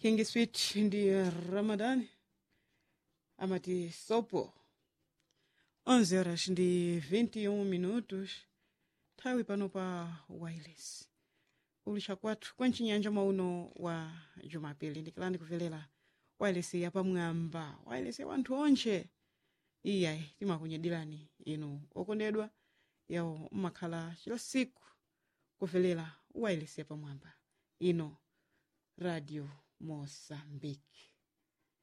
king sweet ndi ramadani amati sopo 11 horas ndi 21 minutos nthawi pano pa wireless ulicha kwathu kwencinyanja mwauno wa jumapili ndikilani kuvelela wireless yapamwamba wireless ya wanthu onche iyayi timakunyadirani inu okondedwa yawo mmakhala chila siku kuvelela wireless yapamwamba ino radio moçambique